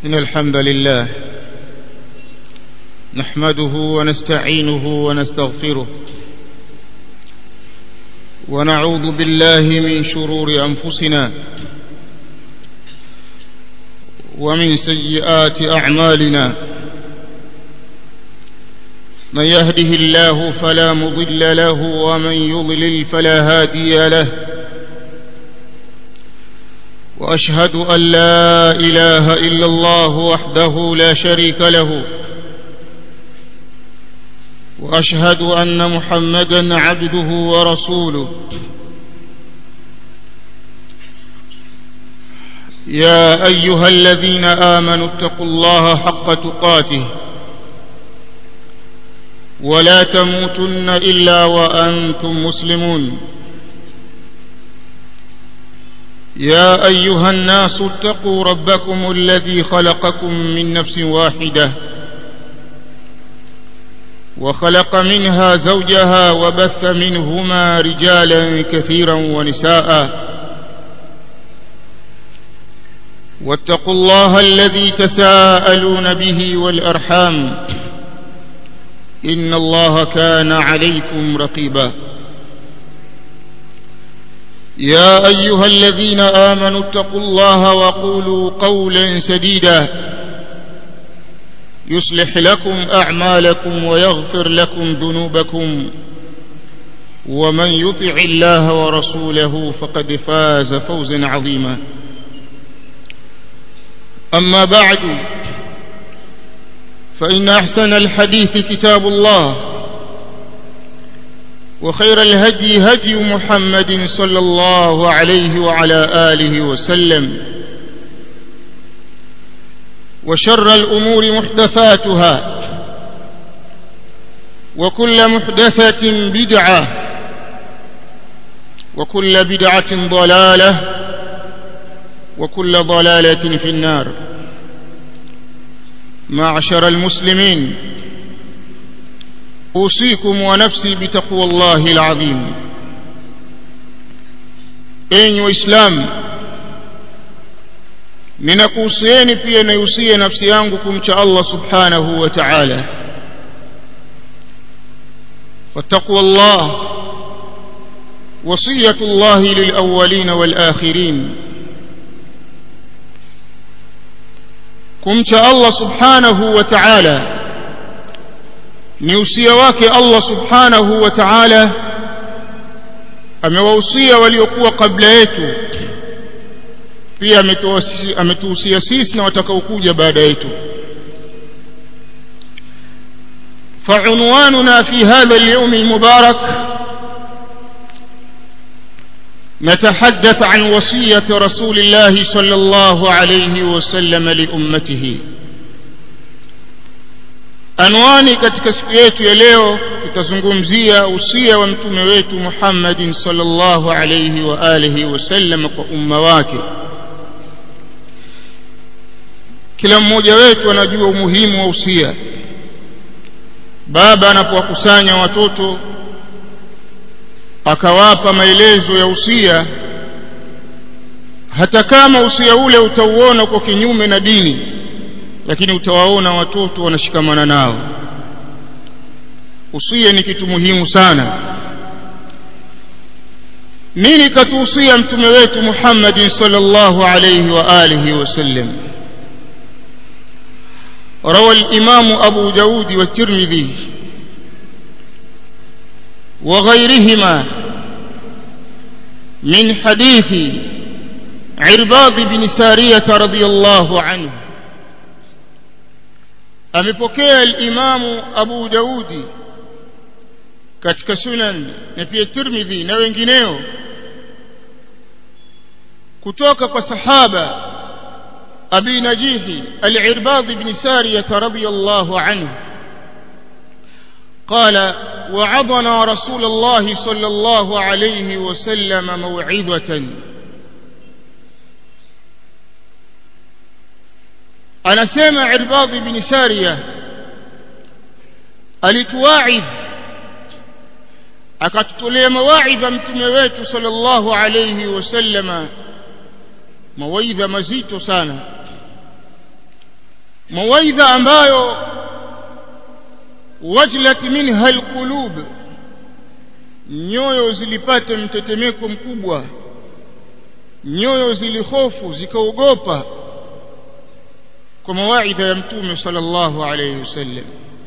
إن الحمد لله نحمده ونستعينه ونستغفره ونعوذ بالله من شرور أنفسنا ومن سيئات أعمالنا من يهده الله فلا مضل له ومن يضلل فلا هادي له وأشهد أن لا إله إلا الله وحده لا شريك له وأشهد أن محمدا عبده ورسوله يا أيها الذين آمنوا اتقوا الله حق تقاته ولا تموتن إلا وأنتم مسلمون يا أيها الناس اتقوا ربكم الذي خلقكم من نفس واحدة وخلق منها زوجها وبث منهما رجالا كثيرا ونساء واتقوا الله الذي تساءلون به والأرحام إن الله كان عليكم رقيبا يا أيها الذين آمنوا اتقوا الله وقولوا قولا سديدا يصلح لكم أعمالكم ويغفر لكم ذنوبكم ومن يطع الله ورسوله فقد فاز فوزا عظيما أما بعد فإن أحسن الحديث كتاب الله وخير الهدي هدي محمد صلى الله عليه وعلى آله وسلم وشر الأمور محدثاتها وكل محدثة بدعة وكل بدعة ضلالة وكل ضلالة في النار معشر المسلمين أوصيكم ونفسي بتقوى الله العظيم أين وإسلام ninakuhusieni pia naihusia nafsi yangu kumcha Allah subhanahu wa ta'ala fattaqwa Allah wasiyatu Allah lilawwalin walakhirin kumcha Allah subhanahu wa ta'ala ni usia wake Allah subhanahu wa ta'ala amewahusia waliokuwa kabla yetu pia ametuhusia sisi na watakaokuja baada yetu فعنواننا في هذا اليوم المبارك نتحدث عن وصية رسول الله صلى الله عليه وسلم لأمته anwani katika siku yetu ya leo tutazungumzia usia wa mtume wetu Muhammadin sallallahu alayhi wa alihi wasallam kwa umma wake kila mmoja wetu anajua umuhimu wa usia baba anapowakusanya watoto akawapa maelezo ya usia hata kama usia ule utauona kwa kinyume na dini lakini utawaona watoto wanashikamana nao usia ni kitu muhimu sana nini katuhusia mtume wetu Muhammad sallallahu alayhi wa alihi wasallam روى الإمام أبو داود والترمذي وغيرهما من حديث عرباض بن سارية رضي الله عنه amepokea al-Imamu Abu Daudi katika Sunan na pia Tirmidhi na wengineo kutoka kwa sahaba Abi Najihi al-Irbad ibn Sariyah radiyallahu anhu قال وعظنا رسول الله صلى الله عليه وسلم موعظة anasema Irbad ibn Sariya alituwaidh akatutolea mawaidha mtume wetu sallallahu alayhi wasallama mawaidha mazito sana mawaidha ambayo wajlat minha alqulub nyoyo zilipata mtetemeko mkubwa nyoyo zilihofu zikaogopa kwa mawaidha ya mtume sallallahu alayhi wasallam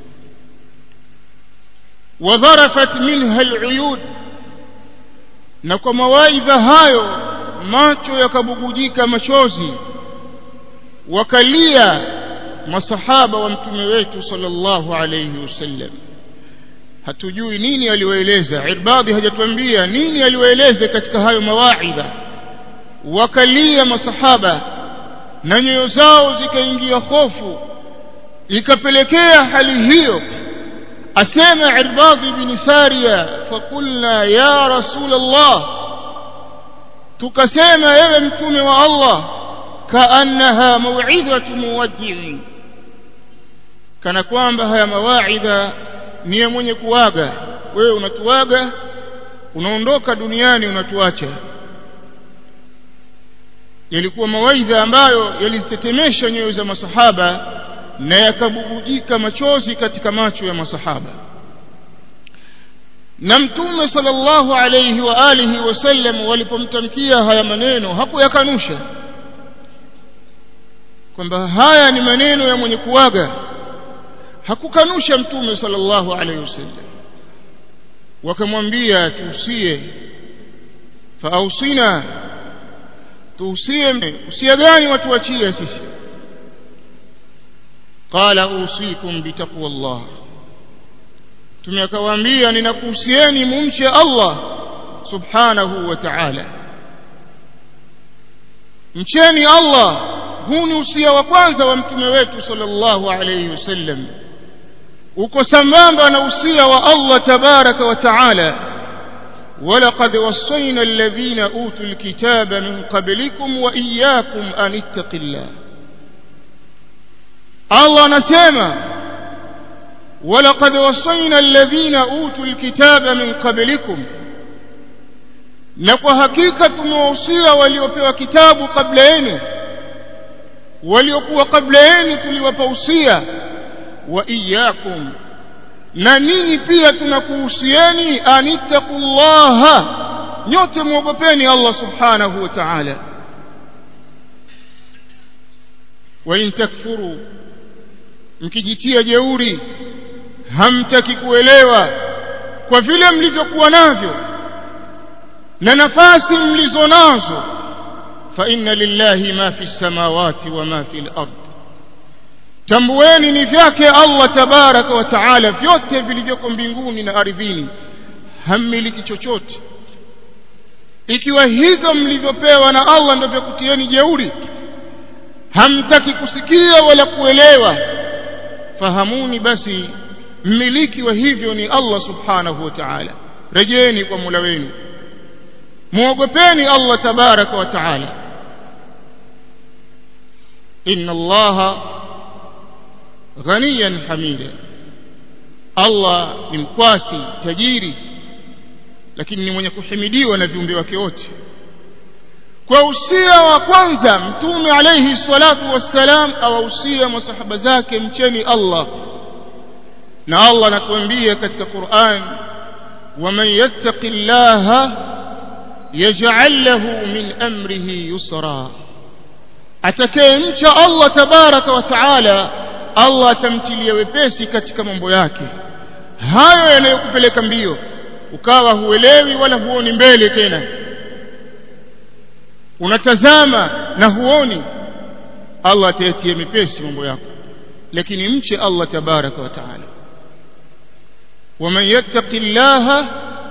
wadharafat minha aluyud na kwa mawaidha hayo macho yakabugujika machozi wakalia masahaba wa mtume wetu sallallahu alayhi wasallam hatujui nini aliwaeleza irbadi hajatuambia nini aliwaeleza katika hayo mawaidha wakalia masahaba na nyoyo zao zikaingia hofu ikapelekea hali hiyo asema irbadi bin sariya fakulna ya rasul allah tukasema ewe mtume wa allah kaannaha mauidhatu muwaddi'in kana kwamba haya mawaidha ni ya mwenye kuaga wewe unatuaga unaondoka duniani unatuacha yalikuwa mawaidha ambayo yalizitetemesha nyoyo za masahaba na yakabubujika machozi katika macho ya masahaba na mtume sallallahu alayhi wa alihi wasallam walipomtamkia haya maneno hakuyakanusha kwamba haya ni maneno ya mwenye kuaga hakukanusha mtume sallallahu alayhi wasallam wakamwambia tuusie faausina tuusie usia gani watuachie sisi qala usikum bitaqwa Allah mtume akawaambia ninakuhusieni mumche Allah subhanahu wa ta'ala mcheni Allah huu ni usia wa kwanza wa mtume wetu sallallahu alayhi wasallam uko sambamba na usia wa Allah tabaraka wa taala ولقد وصينا الذين أوتوا الكتاب من قبلكم وإياكم أن اتقوا الله الله نسمع ولقد وصينا الذين أوتوا الكتاب من قبلكم na kwa hakika tumewahusia waliopewa kitabu kabla yenu waliokuwa kabla yenu tuliwapa usia wa iyyakum na ninyi pia tunakuhusieni anittaqullaha nyote muogopeni Allah subhanahu wa ta'ala wa in takfuru mkijitia jeuri hamtaki kuelewa kwa vile mlivyokuwa navyo na nafasi mlizo nazo fa inna lillahi ma fi samawati wa ma fi al-ard tambueni ni vyake Allah tabaraka wa taala vyote vilivyoko mbinguni na ardhini hammiliki chochote ikiwa hivyo mlivyopewa na Allah ndio vyakutieni jeuri hamtaki kusikia wala kuelewa fahamuni basi mmiliki wa hivyo ni Allah subhanahu wa ta'ala rejeeni kwa Mola wenu muogopeni Allah tabaraka wa taala inna Allah ghaniyan hamida Allah ni mkwasi tajiri lakini ni mwenye kuhimidiwa na viumbe wake wote kwa usia wa kwanza mtume alayhi salatu wassalam awahusia masahaba zake mcheni Allah na Allah anatuambia katika Qur'an waman yattaqillaha yaj'al lahu min amrihi yusra atakayemcha Allah tabaraka wa taala Allah atamtilia wepesi katika mambo yake hayo yanayokupeleka mbio ukawa huelewi wala huoni mbele tena unatazama na huoni Allah atayatia mepesi mambo yako lakini mche Allah tabaraka wa taala ومن يتق الله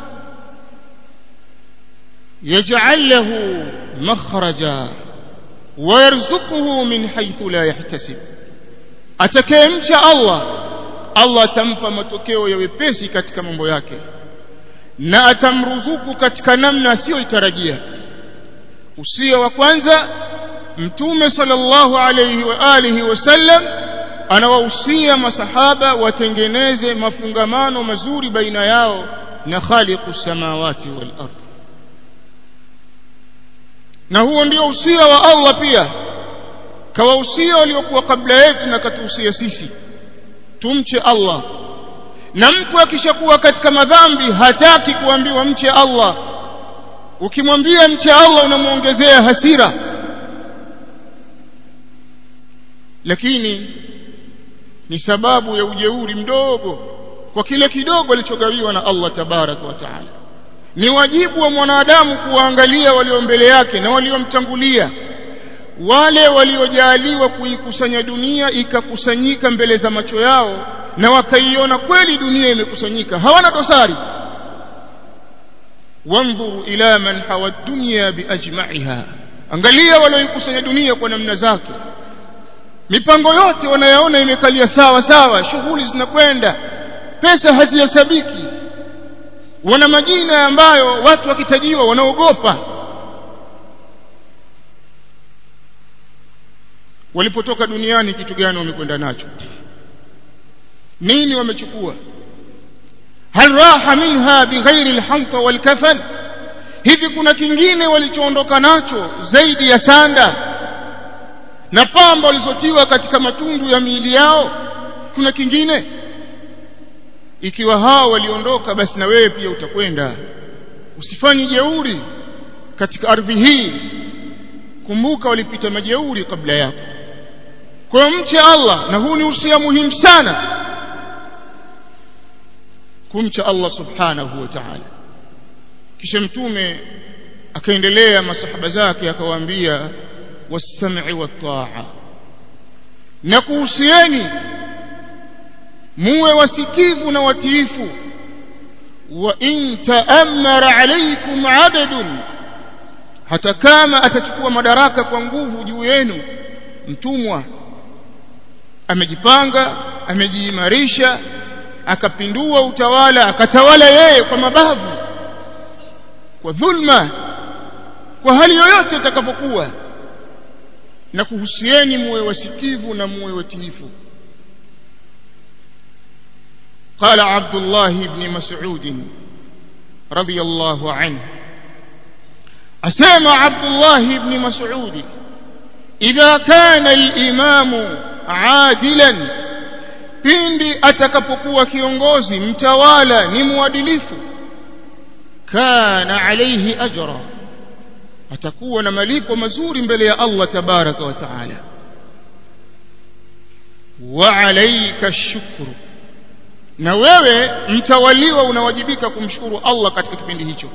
يجعل له مخرجا ويرزقه من حيث لا يحتسب atakayemcha Allah Allah atampa matokeo ya wepesi katika mambo yake na atamruzuku katika namna asiyoitarajia usia wa kwanza mtume sallallahu alayhi wa alihi wasallam anawahusia masahaba watengeneze mafungamano mazuri baina yao na khaliqu samawati wal ardh na huo ndio usia wa Allah pia kawahusia waliokuwa kabla yetu na katuhusia sisi tumche Allah na mtu akishakuwa katika madhambi hataki kuambiwa mche Allah ukimwambia mche Allah unamuongezea hasira lakini ni sababu ya ujeuri mdogo kwa kile kidogo alichogawiwa na Allah tabaraka wa taala ni wajibu wa mwanadamu kuwaangalia walio mbele yake na waliomtangulia wale waliojaliwa kuikusanya dunia ikakusanyika mbele za macho yao na wakaiona kweli dunia imekusanyika hawana dosari wanzuru ila man hawa dunya biajma'iha angalia walioikusanya dunia kwa namna zake mipango yote wanayaona imekalia sawa sawa shughuli zinakwenda pesa hazihesabiki wana majina ambayo watu wakitajiwa wanaogopa walipotoka duniani kitu gani wamekwenda nacho nini wamechukua hal raha minha bighairi alhamta walkafan hivi kuna kingine walichoondoka nacho zaidi ya sanda na pamba walizotiwa katika matundu ya miili yao kuna kingine ikiwa hao waliondoka basi na wewe pia utakwenda usifanye jeuri katika ardhi hii kumbuka walipita majeuri kabla yako kwa mche Allah na huu ni usia muhimu sana kumcha Allah subhanahu wa ta'ala kisha mtume akaendelea masahaba zake akawaambia was-sam'i wat-ta'a na kuhusieni muwe wasikivu na watiifu wa in ta'ammara alaykum 'abdun hata kama atachukua madaraka kwa nguvu juu yenu mtumwa amejipanga amejiimarisha akapindua utawala akatawala yeye kwa mabavu kwa dhulma kwa hali yoyote itakapokuwa na kuhusieni muwe wasikivu na muwe watiifu قال عبد الله بن مسعود رضي الله عنه أسامى عبد الله بن مسعود إذا كان الإمام عادلا pindi atakapokuwa kiongozi mtawala ni mwadilifu kana alayhi ajra atakuwa na malipo mazuri mbele ya Allah tabaraka wa taala wa alayka shukru na wewe mtawaliwa unawajibika kumshukuru Allah katika kipindi hicho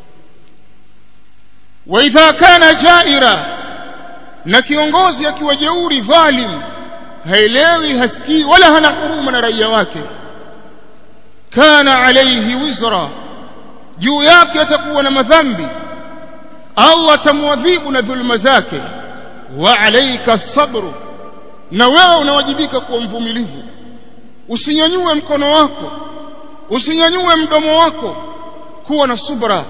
wa idha kana jaira na kiongozi akiwa jeuri dhalim haelewi hasikii wala hana huruma na raia wake kana alayhi wizra juu yake atakuwa na madhambi Allah atamwadhibu na dhulma zake wa alayka sabru na wewe unawajibika kuwa mvumilivu usinyanyue mkono wako usinyanyue mdomo wako kuwa na subra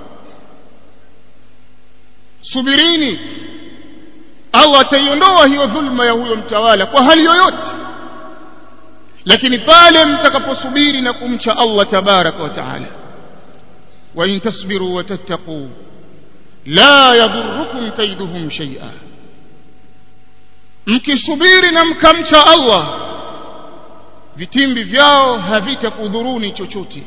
subirini Allah ataiondoa hiyo dhulma ya huyo mtawala kwa hali yoyote lakini pale mtakaposubiri na kumcha Allah tabaraka wa taala wa in tasbiru wa tattaqu la yadhurrukum kaiduhum shay'a mkisubiri na mkamcha Allah vitimbi vyao havitakudhuruni chochote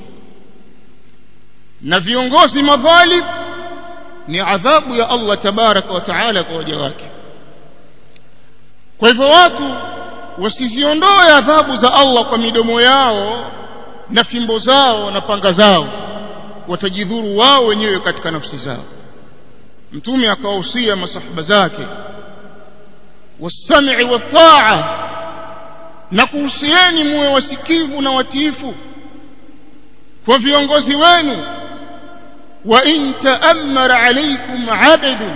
na viongozi madhalim ni adhabu ya Allah tabaraka wa taala kwa waja wake kwa hivyo watu wasiziondoe adhabu za Allah kwa midomo yao na fimbo zao na panga zao watajidhuru wao wenyewe katika nafsi zao mtume akawahusia masahaba zake wasam'i wat-ta'a na kuhusieni muwe wasikivu na watiifu kwa viongozi wenu wa in ta'ammara alaykum 'abdun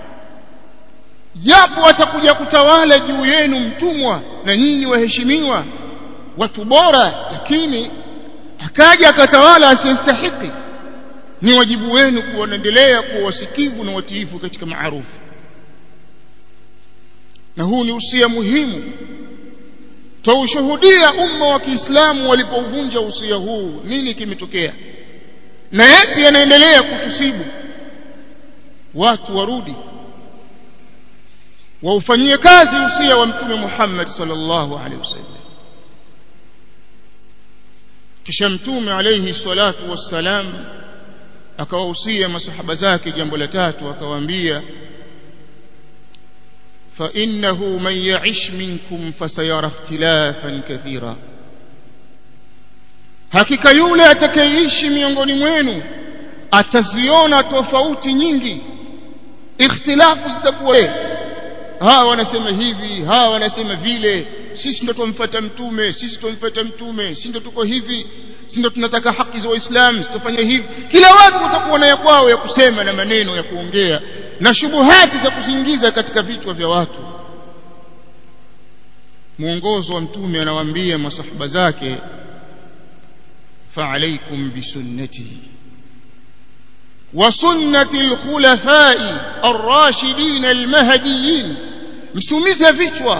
japo atakuja kutawala juu yenu mtumwa na nyinyi waheshimiwa watu bora lakini akaja akatawala asiyestahiki ni wajibu wenu kuendelea kuwa wasikivu na watiifu katika maarufu na huu ni usia muhimu taushuhudia umma wa Kiislamu walipouvunja usia huu nini kimetokea na yapi yanaendelea kutusibu watu warudi waufanyie kazi usia wa mtume Muhammad sallallahu alaihi wasallam kisha mtume alayhi salatu wassalam akawahusia masahaba zake jambo la tatu akawaambia fa innahu man ya'ish minkum fasayara ikhtilafan kathira hakika yule atakayeishi miongoni mwenu ataziona tofauti nyingi ikhtilafu zitakuwa hawa wanasema hivi hawa wanasema vile sisi ndo tumfuata mtume sisi tumfuata mtume sisi ndo tuko hivi sisi ndo tunataka haki za waislamu tutafanya hivi kila watu watakuwa na ya kwao ya kusema na maneno ya kuongea na shubuhati za kuzingiza katika vichwa vya watu mwongozo wa mtume anawaambia masahaba zake فعليكم بسنتي وسنة الخلفاء الراشدين المهديين msumize vichwa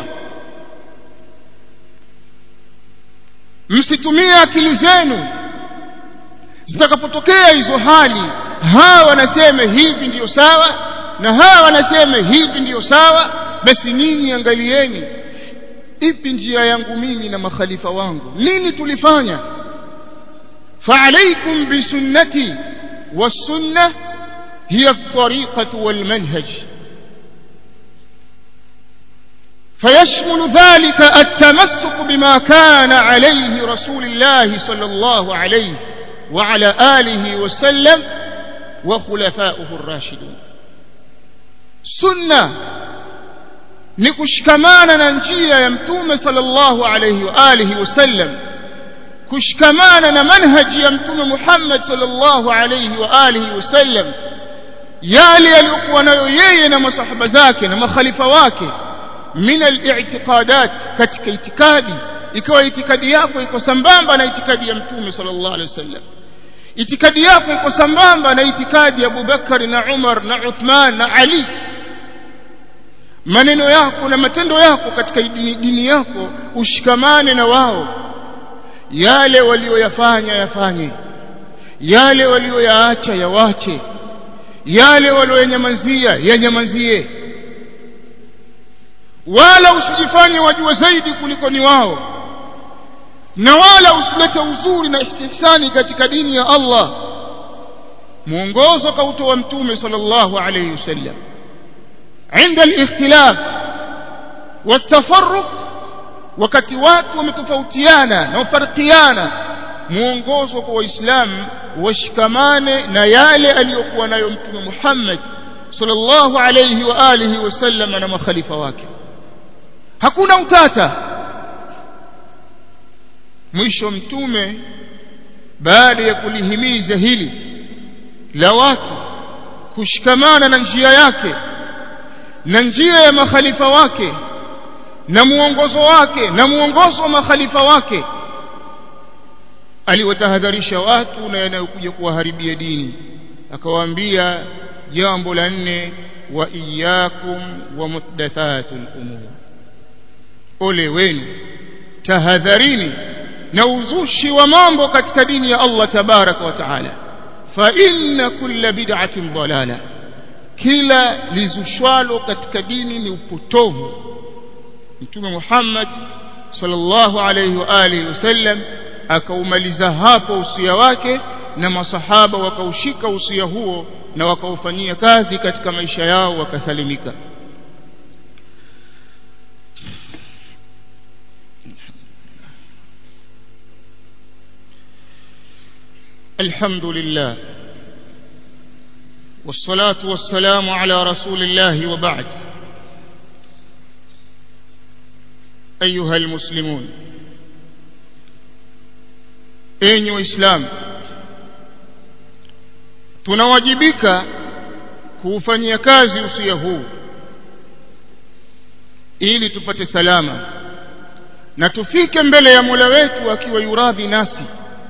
msitumie akili zenu zitakapotokea hizo hali hawa wanasema hivi ndiyo sawa na hawa wanasema hivi ndiyo sawa basi nyinyi angalieni ipi njia yangu mimi na makhalifa wangu nini tulifanya فعليكم بسنتي والسنة هي الطريقة والمنهج فيشمل ذلك التمسك بما كان عليه رسول الله صلى الله عليه وعلى آله وسلم وخلفاؤه الراشدون سنة نكشكمانا ننجيا يمتوم صلى الله عليه وآله وسلم kushikamana na manhaji ya mtume Muhammad sallallahu alayhi wa alihi wasallam yale aliyokuwa nayo yeye na masahaba zake na makhalifa wake min al-i'tiqadat katika itikadi ikawa itikadi yako iko sambamba na itikadi ya mtume sallallahu alayhi wasallam itikadi yako iko sambamba na itikadi ya Abubakar na Umar na Uthman na Ali maneno yako na matendo yako katika dini, dini yako ushikamane na wao yale walioyafanya yafanye yale walioyaacha yawache yale walioyanyamazia yanyamazie wala usijifanye wajua zaidi kuliko ni wao na wala usilete uzuri na ihtisani katika dini ya Allah mwongozo kautoa mtume sallallahu alayhi wasallam عند الاختلاف والتفرق wakati watu wametofautiana na wafarikiana muongozo kwa waislamu washikamane na yale aliyokuwa nayo mtume Muhammad sallallahu alayhi wa alihi wasallam na makhalifa wake hakuna utata mwisho mtume baada ya kulihimiza hili la watu kushikamana na njia yake na njia ya makhalifa wake na muongozo wake na muongozo wa makhalifa wake aliwatahadharisha watu na yanayokuja kuwaharibia dini akawaambia jambo la nne wa iyyakum wa muhdathatul umur ole wenu tahadharini na uzushi wa mambo katika dini ya Allah tabaraka wa taala fa inna kulla bid'atin dalala kila lizushwalo katika dini ni upotovu mtume Muhammad sallallahu alayhi wa alihi wasallam akaumaliza hapo usia wake na masahaba wakaushika usia huo na wakaufanyia kazi katika maisha yao wakasalimika الحمد لله والصلاة والسلام على رسول الله وبعد أيها المسلمون enyi waislamu tunawajibika kuufanyia kazi usia huu ili tupate salama na tufike mbele ya Mola wetu akiwa yuradhi nasi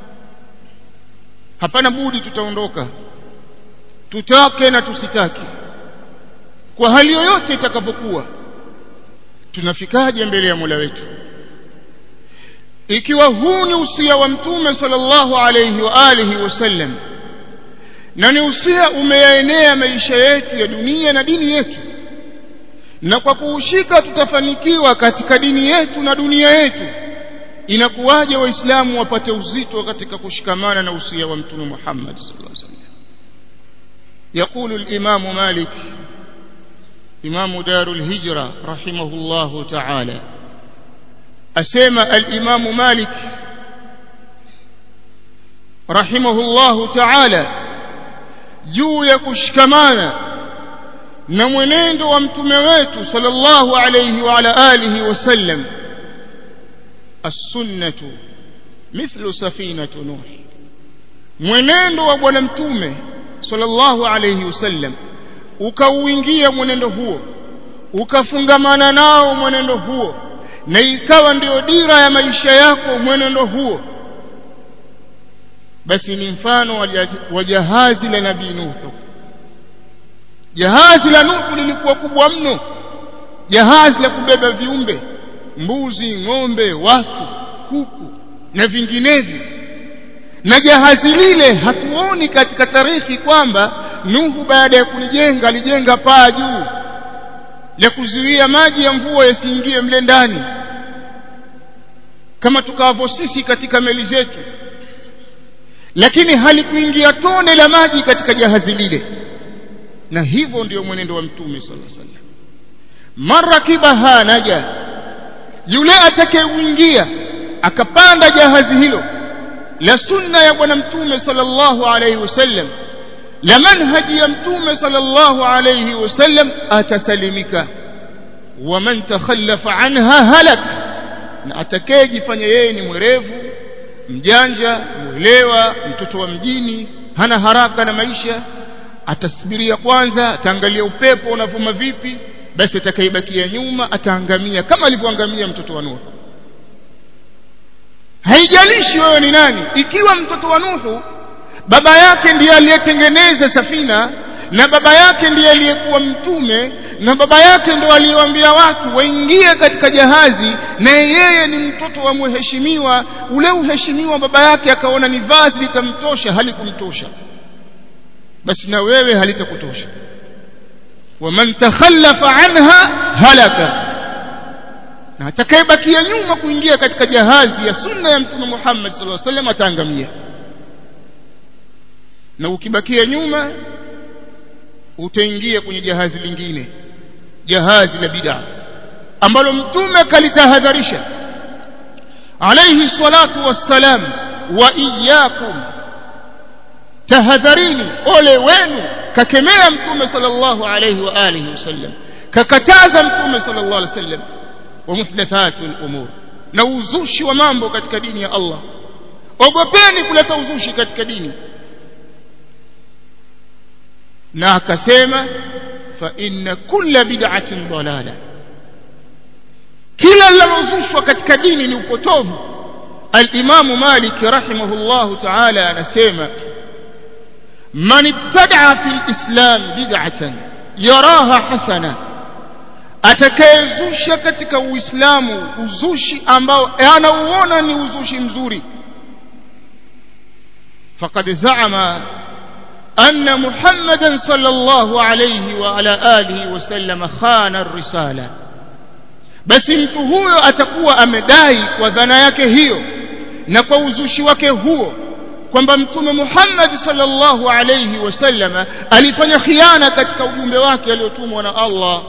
hapana budi tutaondoka tutake na tusitake kwa hali yoyote itakapokuwa tunafikaje mbele ya Mola wetu ikiwa huu ni usia wa mtume sallallahu alayhi wa alihi wasallam na ni usia umeyaenea maisha yetu ya dunia na dini yetu na kwa kuushika tutafanikiwa katika dini yetu na dunia yetu inakuwaje waislamu wapate uzito katika kushikamana na usia wa mtume Muhammad sallallahu alaihi wasallam يقول الإمام مالك إمام دار الهجرة رحمه الله تعالى أسمى الإمام مالك رحمه الله تعالى juu ya kushikamana na mwenendo wa mtume wetu sallallahu alayhi wa ala alihi wasallam as-sunnatu mithlu safinatu nuh mwenendo wa bwana mtume sallallahu alayhi wasallam ukauingia mwenendo huo ukafungamana nao mwenendo huo na ikawa ndio dira ya maisha yako mwenendo huo basi ni mfano wa jahazi la nabii Nuhu jahazi la Nuhu lilikuwa kubwa mno jahazi la kubeba viumbe mbuzi ng'ombe watu kuku na vinginevyo na jahazi lile hatuoni katika tarikhi kwamba Nuhu baada ya kulijenga alijenga paa juu la kuzuia maji ya mvua yasiingie mle ndani kama tukavyo sisi katika meli zetu lakini halikuingia tone la maji katika jahazi lile na hivyo ndio mwenendo wa mtume sallallahu alaihi wasallam marakibaha naja yule atakayeingia akapanda jahazi hilo la sunna ya bwana mtume sallallahu alaihi wasallam la manhaji ya mtume sallallahu alaihi wasallam atasalimika wa man takhallafa anha halak na atakayejifanya yeye ni mwerevu mjanja mwelewa mtoto wa mjini hana haraka na maisha atasubiria kwanza ataangalia upepo unavuma vipi basi atakayebakia nyuma ataangamia kama alivyoangamia mtoto wa Nuhu haijalishi wewe ni nani ikiwa mtoto wa Nuhu baba yake ndiye aliyetengeneza safina na baba yake ndiye aliyekuwa mtume na baba yake ndo aliyewaambia watu waingie katika jahazi na yeye ni mtoto wa mheshimiwa ule uheshimiwa baba yake akaona ni vazi litamtosha halikumtosha basi na wewe halitakutosha waman takhallafa anha halaka na atakayebakia nyuma kuingia katika jahazi ya sunna ya mtume Muhammad sallallahu alaihi wasallam ataangamia na ukibakia nyuma utaingia kwenye jahazi lingine jahazi la bid'a ambalo mtume kalitahadharisha alayhi salatu wassalam wa iyyakum tahadharini ole wenu kakemea mtume sallallahu alayhi wa alihi wasallam kakataza mtume sallallahu alayhi wasallam wa muhdathatul umur na uzushi wa mambo katika dini ya Allah ogopeni kuleta uzushi katika dini na akasema fa inna kulla bid'atin dalala kila linalozushwa katika dini ni upotovu al-Imam Malik rahimahullahu ta'ala anasema man ibtada'a fil islam bid'atan yaraha hasana atakayezusha katika uislamu uzushi ambao anauona ni uzushi mzuri faqad za'ama أن محمدا صلى الله عليه وعلى آله وسلم خان الرسالة basi mtu huyo atakuwa amedai kwa dhana yake hiyo na kwa uzushi wake huo kwamba mtume Muhammad sallallahu alayhi wasallam alifanya khiana katika ujumbe wake aliotumwa na Allah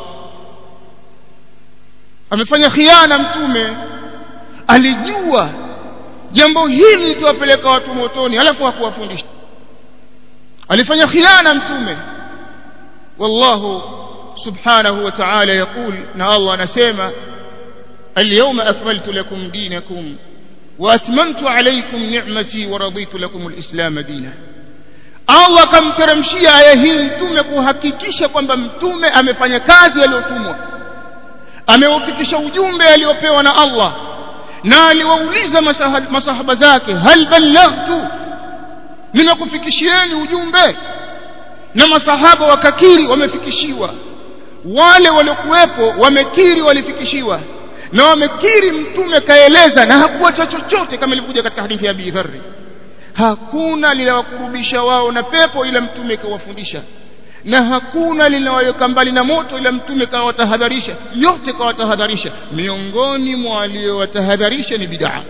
amefanya khiana mtume alijua jambo hili litawapeleka watu motoni alafu hakuwafundisha alifanya khiana mtume wallahu subhanahu wa ta'ala yaqul na Allah anasema اليوم أكملت لكم دينكم وأتممت عليكم نعمتي ورضيت لكم الإسلام دينا Allah akamteremshia aya hii mtume kuhakikisha kwamba mtume amefanya kazi aliyotumwa ameufikisha ujumbe aliopewa na Allah na aliwauliza masahaba zake hal ballaghtu nimekufikishieni ujumbe na masahaba wakakiri wamefikishiwa wale waliokuwepo wamekiri walifikishiwa na wamekiri mtume kaeleza na hakuacha chochote kama ilivyokuja katika hadithi ya Abi Dharr hakuna liliwakurubisha wao na pepo ila mtume kawafundisha na hakuna linaloweka mbali na moto ila mtume kawatahadharisha yote kawatahadharisha miongoni mwa aliyowatahadharisha ni bid'a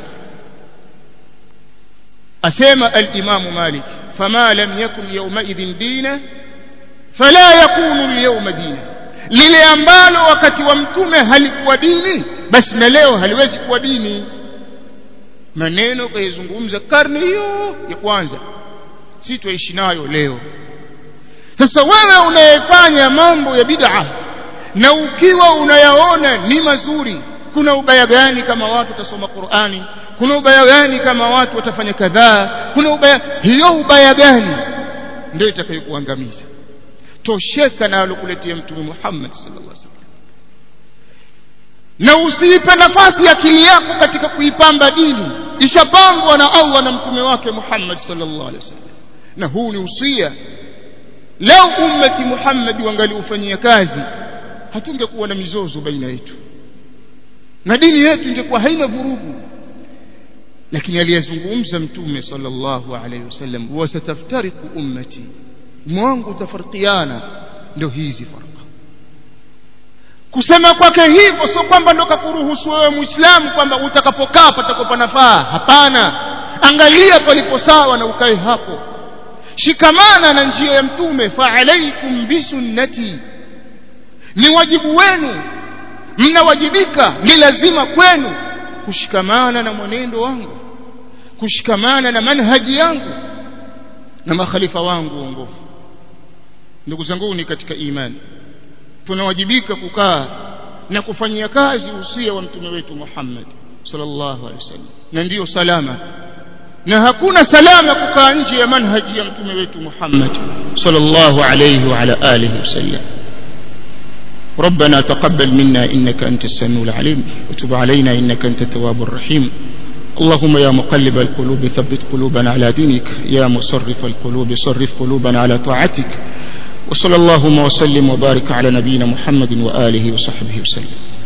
asema al-Imam Malik fama lam yakun yawmaidhin dina fala yakunu al-yawma dina lile ambalo wakati wa mtume halikuwa dini basi na leo haliwezi kuwa dini maneno kayazungumza karne hiyo ya kwanza si tuishi nayo leo sasa wewe unayefanya mambo ya bid'a na ukiwa unayaona ni mazuri kuna ubaya gani kama watu watasoma Qur'ani kuna ubaya gani kama watu watafanya kadhaa kuna ubaya hiyo ubaya gani ndio itakayokuangamiza tosheka na alokuletea mtume Muhammad sallallahu alaihi wasallam na usiipe nafasi akili yako katika kuipamba dini ishapangwa na Allah na mtume wake Muhammad sallallahu alaihi wasallam na huu ni usia leo ummati Muhammad wangaliufanyia kazi hatungekuwa na mizozo baina yetu na dini yetu ingekuwa haina vurugu lakini aliyezungumza mtume sallallahu alaihi wasallam wasataftariku ummati mwangu utafarkiana ndio hizi farqa kusema kwake hivyo sio kwamba ndo kakuruhusu wewe muislamu kwamba utakapokaa patakopa nafaa hapana angalia palipo sawa na ukae hapo shikamana na njia ya mtume fa alaikum bisunnati ni wajibu wenu mnawajibika ni lazima kwenu kushikamana na mwenendo wangu kushikamana na manhaji yangu na makhalifa wangu uongofu ndugu zangu ni katika imani tunawajibika kukaa na kufanyia kazi usia wa mtume wetu Muhammad sallallahu alaihi wasallam na ndiyo salama na hakuna salama kukaa nje ya manhaji ya mtume wetu Muhammad sallallahu alaihi wa ala alihi wasallam ربنا تقبل منا إنك أنت السميع العليم وتب علينا إنك أنت التواب الرحيم اللهم يا مقلب القلوب ثبت قلوبنا على دينك يا مصرف القلوب صرف قلوبنا على طاعتك وصلى اللهم وسلم وبارك على نبينا محمد وآله وصحبه وسلم